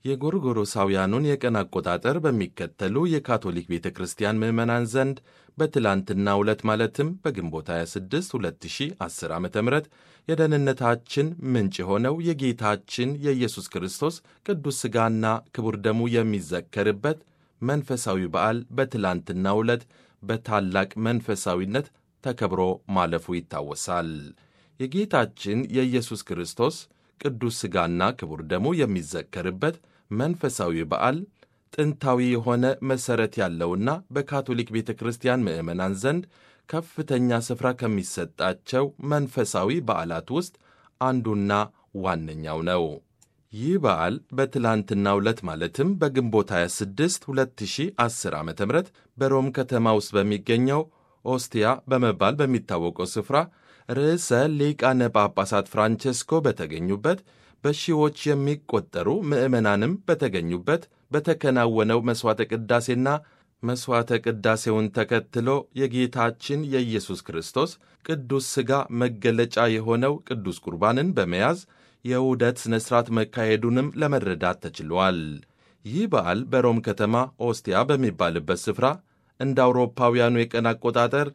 የጎርጎሮሳውያኑን የቀን አቆጣጠር በሚከተሉ የካቶሊክ ቤተ ክርስቲያን ምዕመናን ዘንድ በትላንትናው ዕለት ማለትም በግንቦት 26 2010 ዓ ም የደህንነታችን ምንጭ የሆነው የጌታችን የኢየሱስ ክርስቶስ ቅዱስ ሥጋና ክቡር ደሙ የሚዘከርበት መንፈሳዊ በዓል በትላንትናው ዕለት በታላቅ መንፈሳዊነት ተከብሮ ማለፉ ይታወሳል። የጌታችን የኢየሱስ ክርስቶስ ቅዱስ ሥጋና ክቡር ደሙ የሚዘከርበት መንፈሳዊ በዓል ጥንታዊ የሆነ መሠረት ያለውና በካቶሊክ ቤተ ክርስቲያን ምዕመናን ዘንድ ከፍተኛ ስፍራ ከሚሰጣቸው መንፈሳዊ በዓላት ውስጥ አንዱና ዋነኛው ነው። ይህ በዓል በትላንትናው ዕለት ማለትም በግንቦት 26 2010 ዓ ም በሮም ከተማ ውስጥ በሚገኘው ኦስቲያ በመባል በሚታወቀው ስፍራ ርዕሰ ሊቃነ ጳጳሳት ፍራንቸስኮ በተገኙበት በሺዎች የሚቆጠሩ ምዕመናንም በተገኙበት በተከናወነው መሥዋዕተ ቅዳሴና መሥዋዕተ ቅዳሴውን ተከትሎ የጌታችን የኢየሱስ ክርስቶስ ቅዱስ ሥጋ መገለጫ የሆነው ቅዱስ ቁርባንን በመያዝ የውደት ሥነ ሥርዓት መካሄዱንም ለመረዳት ተችሏል። ይህ በዓል በሮም ከተማ ኦስቲያ በሚባልበት ስፍራ እንደ አውሮፓውያኑ የቀን አቆጣጠር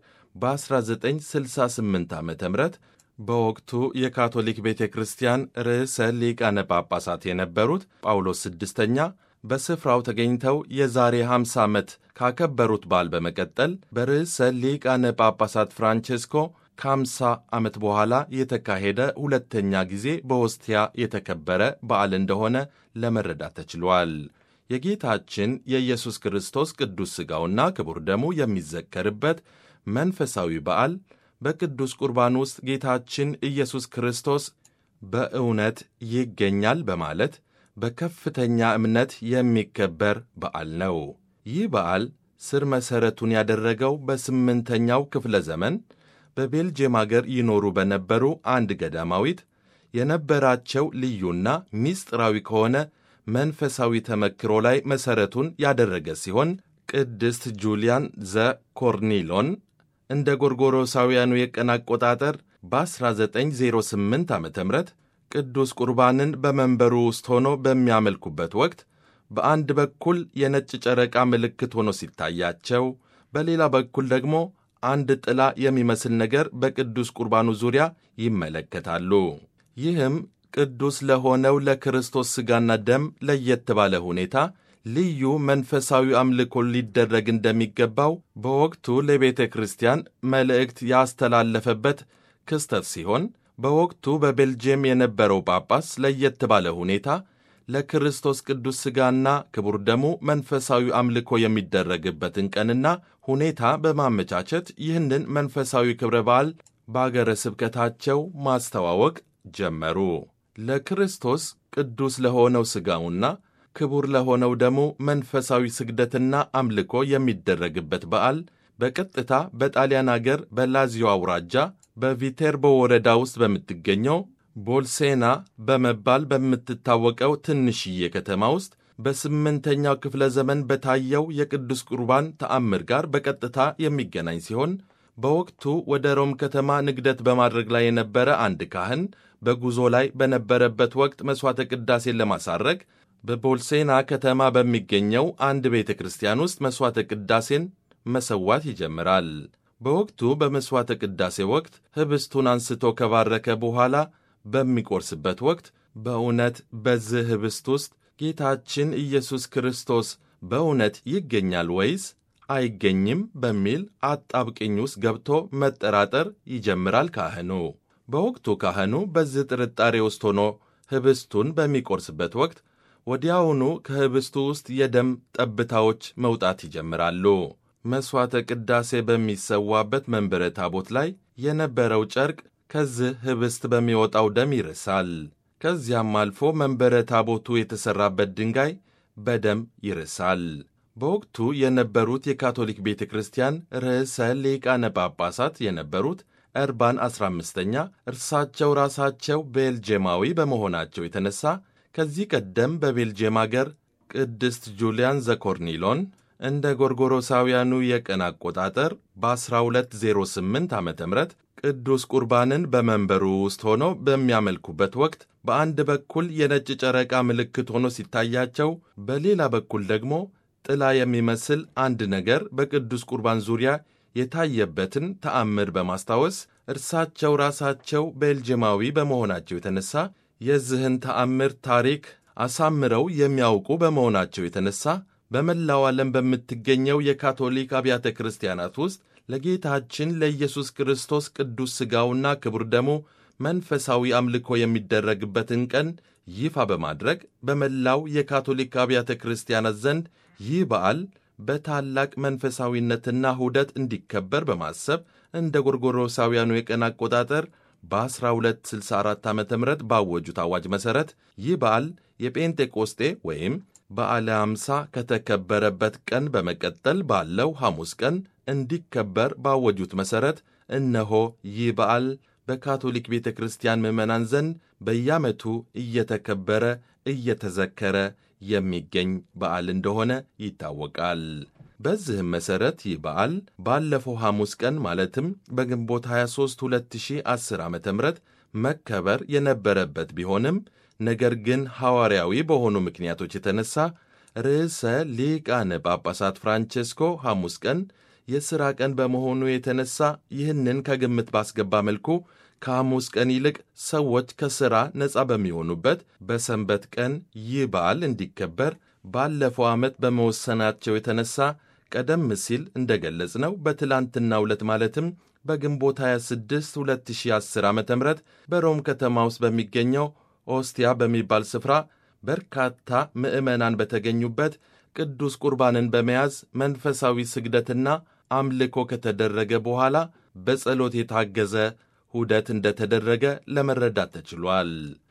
በ1968 ዓ ም በወቅቱ የካቶሊክ ቤተ ክርስቲያን ርዕሰ ሊቃነ ጳጳሳት የነበሩት ጳውሎስ ስድስተኛ በስፍራው ተገኝተው የዛሬ 50 ዓመት ካከበሩት በዓል በመቀጠል በርዕሰ ሊቃነ ጳጳሳት ፍራንቼስኮ ከ50 ዓመት በኋላ የተካሄደ ሁለተኛ ጊዜ በኦስቲያ የተከበረ በዓል እንደሆነ ለመረዳት ተችሏል። የጌታችን የኢየሱስ ክርስቶስ ቅዱስ ሥጋውና ክቡር ደሙ የሚዘከርበት መንፈሳዊ በዓል በቅዱስ ቁርባን ውስጥ ጌታችን ኢየሱስ ክርስቶስ በእውነት ይገኛል በማለት በከፍተኛ እምነት የሚከበር በዓል ነው። ይህ በዓል ስር መሠረቱን ያደረገው በስምንተኛው ክፍለ ዘመን በቤልጅየም አገር ይኖሩ በነበሩ አንድ ገዳማዊት የነበራቸው ልዩና ሚስጥራዊ ከሆነ መንፈሳዊ ተመክሮ ላይ መሠረቱን ያደረገ ሲሆን ቅድስት ጁሊያን ዘ ኮርኒሎን እንደ ጎርጎሮሳውያኑ የቀን አቆጣጠር በ1908 ዓ ም ቅዱስ ቁርባንን በመንበሩ ውስጥ ሆኖ በሚያመልኩበት ወቅት በአንድ በኩል የነጭ ጨረቃ ምልክት ሆኖ ሲታያቸው፣ በሌላ በኩል ደግሞ አንድ ጥላ የሚመስል ነገር በቅዱስ ቁርባኑ ዙሪያ ይመለከታሉ። ይህም ቅዱስ ለሆነው ለክርስቶስ ሥጋና ደም ለየት ባለ ሁኔታ ልዩ መንፈሳዊ አምልኮ ሊደረግ እንደሚገባው በወቅቱ ለቤተ ክርስቲያን መልእክት ያስተላለፈበት ክስተት ሲሆን በወቅቱ በቤልጅየም የነበረው ጳጳስ ለየት ባለ ሁኔታ ለክርስቶስ ቅዱስ ሥጋና ክቡር ደሙ መንፈሳዊ አምልኮ የሚደረግበትን ቀንና ሁኔታ በማመቻቸት ይህንን መንፈሳዊ ክብረ በዓል በአገረ ስብከታቸው ማስተዋወቅ ጀመሩ። ለክርስቶስ ቅዱስ ለሆነው ሥጋውና ክቡር ለሆነው ደሙ መንፈሳዊ ስግደትና አምልኮ የሚደረግበት በዓል በቀጥታ በጣሊያን አገር በላዚዮ አውራጃ በቪቴርቦ ወረዳ ውስጥ በምትገኘው ቦልሴና በመባል በምትታወቀው ትንሽዬ ከተማ ውስጥ በስምንተኛው ክፍለ ዘመን በታየው የቅዱስ ቁርባን ተአምር ጋር በቀጥታ የሚገናኝ ሲሆን በወቅቱ ወደ ሮም ከተማ ንግደት በማድረግ ላይ የነበረ አንድ ካህን በጉዞ ላይ በነበረበት ወቅት መሥዋዕተ ቅዳሴን ለማሳረግ በቦልሴና ከተማ በሚገኘው አንድ ቤተ ክርስቲያን ውስጥ መሥዋዕተ ቅዳሴን መሰዋት ይጀምራል። በወቅቱ በመሥዋዕተ ቅዳሴ ወቅት ኅብስቱን አንስቶ ከባረከ በኋላ በሚቆርስበት ወቅት በእውነት በዚህ ኅብስት ውስጥ ጌታችን ኢየሱስ ክርስቶስ በእውነት ይገኛል ወይስ አይገኝም በሚል አጣብቅኝ ውስጥ ገብቶ መጠራጠር ይጀምራል ካህኑ። በወቅቱ ካህኑ በዚህ ጥርጣሬ ውስጥ ሆኖ ኅብስቱን በሚቆርስበት ወቅት ወዲያውኑ ከኅብስቱ ውስጥ የደም ጠብታዎች መውጣት ይጀምራሉ። መሥዋዕተ ቅዳሴ በሚሰዋበት መንበረ ታቦት ላይ የነበረው ጨርቅ ከዚህ ኅብስት በሚወጣው ደም ይርሳል። ከዚያም አልፎ መንበረ ታቦቱ የተሠራበት ድንጋይ በደም ይርሳል። በወቅቱ የነበሩት የካቶሊክ ቤተ ክርስቲያን ርዕሰ ሊቃነ ጳጳሳት የነበሩት እርባን 15ኛ እርሳቸው ራሳቸው ቤልጅየማዊ በመሆናቸው የተነሳ ከዚህ ቀደም በቤልጅየም አገር ቅድስት ጁሊያን ዘኮርኒሎን እንደ ጎርጎሮሳውያኑ የቀን አቆጣጠር በ1208 ዓ ም ቅዱስ ቁርባንን በመንበሩ ውስጥ ሆነው በሚያመልኩበት ወቅት በአንድ በኩል የነጭ ጨረቃ ምልክት ሆኖ ሲታያቸው፣ በሌላ በኩል ደግሞ ጥላ የሚመስል አንድ ነገር በቅዱስ ቁርባን ዙሪያ የታየበትን ተአምር በማስታወስ እርሳቸው ራሳቸው ቤልጅማዊ በመሆናቸው የተነሳ የዚህን ተአምር ታሪክ አሳምረው የሚያውቁ በመሆናቸው የተነሳ በመላው ዓለም በምትገኘው የካቶሊክ አብያተ ክርስቲያናት ውስጥ ለጌታችን ለኢየሱስ ክርስቶስ ቅዱስ ሥጋውና ክቡር ደሙ መንፈሳዊ አምልኮ የሚደረግበትን ቀን ይፋ በማድረግ በመላው የካቶሊክ አብያተ ክርስቲያናት ዘንድ ይህ በዓል በታላቅ መንፈሳዊነትና ሁደት እንዲከበር በማሰብ እንደ ጎርጎሮሳውያኑ የቀን አቆጣጠር በ1264 ዓ ም ባወጁት አዋጅ መሠረት ይህ በዓል የጴንጤቆስጤ ወይም በዓለ አምሳ ከተከበረበት ቀን በመቀጠል ባለው ሐሙስ ቀን እንዲከበር ባወጁት መሠረት እነሆ ይህ በዓል በካቶሊክ ቤተ ክርስቲያን ምዕመናን ዘንድ በየዓመቱ እየተከበረ እየተዘከረ የሚገኝ በዓል እንደሆነ ይታወቃል። በዚህም መሠረት ይህ በዓል ባለፈው ሐሙስ ቀን ማለትም በግንቦት 23 2010 ዓ ም መከበር የነበረበት ቢሆንም ነገር ግን ሐዋርያዊ በሆኑ ምክንያቶች የተነሳ ርዕሰ ሊቃነ ጳጳሳት ፍራንቼስኮ ሐሙስ ቀን የሥራ ቀን በመሆኑ የተነሳ ይህንን ከግምት ባስገባ መልኩ ከሐሙስ ቀን ይልቅ ሰዎች ከሥራ ነፃ በሚሆኑበት በሰንበት ቀን ይህ በዓል እንዲከበር ባለፈው ዓመት በመወሰናቸው የተነሳ ቀደም ሲል እንደ ገለጽ ነው በትላንትናው ዕለት ማለትም በግንቦት 26 2010 ዓ ም በሮም ከተማ ውስጥ በሚገኘው ኦስቲያ በሚባል ስፍራ በርካታ ምዕመናን በተገኙበት ቅዱስ ቁርባንን በመያዝ መንፈሳዊ ስግደትና አምልኮ ከተደረገ በኋላ በጸሎት የታገዘ ሁደት እንደተደረገ ለመረዳት ተችሏል።